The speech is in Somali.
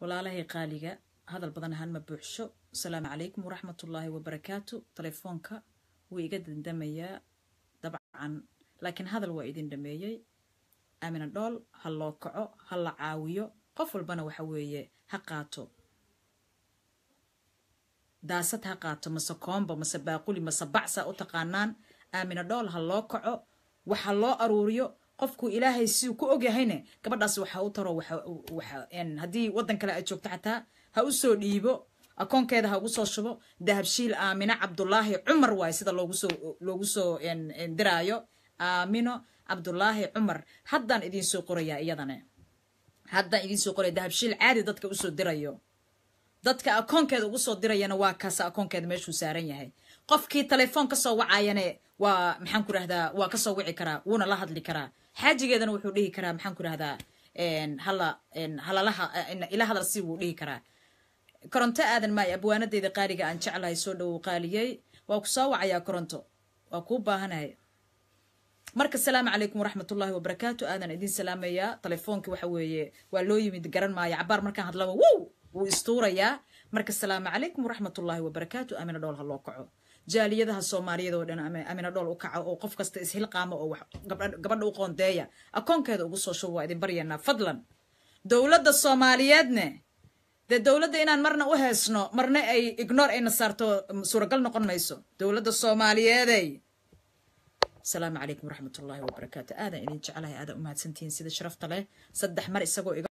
walaalahay qaaliga hadal badan ahaan ma buuxsho asalaamu calaykum waraxmatullaahi wabarakaatu telefoonka wuu iga dandamayaa dabcan laakiin hadal waa idin dhameeyey aamina dhool ha loo kaco ha la caawiyo qof walbana waxa weeye ha qaato daasad ha qaato mase koomba mase baaquli mase bacsa u taqaanaan aamina dhool ha loo kaco waxa loo aruuriyo qofku ilaahay siuu ku ogyahayne gabadhaas waxa u taro haddii waddan kale ay joogto xataa ha u soo dhiibo akoonkeeda ha ugu soo shubo dahabshiil aamino cabdulaahi cumar waaye sida loogusoo loogu soo diraayo aamino cabdulaahi cumar haddaan idiin soo qorayaa iyadane haddaan idiin soo qoraya dahabshiil caadi dadka usoo dirayo dadka akoonkeeda ugu soo dirayana waa kaasa akoonkeeda meeshuu saaran yahay qofkii telefoon kasoo wacayane waa maxaan ku rahdaa waa kasoo wici karaa wuuna la hadli karaa xaajigeedana wuxuu dhihi karaa maxaan ku rahdaa hala halalaha ila hadal si wuu dhihi karaa koronto aadan maayo abwaanadeeda qaaliga aan jeclahay soo dhowow qaaliyey waa ku soo wacayaa koronto waa kuu baahanahay marka asalaamu calaykum waraxmatullaahi wabarakaatu aadan idin salaamayaa telefoonki waxa weeye waa loo yimid garan maayo cabaar markaan hadlaba wow wuu istuurayaa marka asalaamu calaykum waraxmatullaahi wabarakaatu amina dhool ha loo kaco jaaliyadaha soomaaliyeed oo dhan amina dhool u kaco oo qof kasta ishilqaamo oo gabadha u qoondeeya akoonkeeda ugu soo shubo waa idin baryanaa fadlan dowladda soomaaliyeedne dee dowladda inaan marna u heesno marna ay ignor ayna saarto suuragal noqon mayso dowladda soomaaliyeeday asalaamu calaykum waraxmatullaahi wabarakaatu aadan idin jecelahay aadan umahadsantihiin sida sharafta leh saddex mar isagoo iga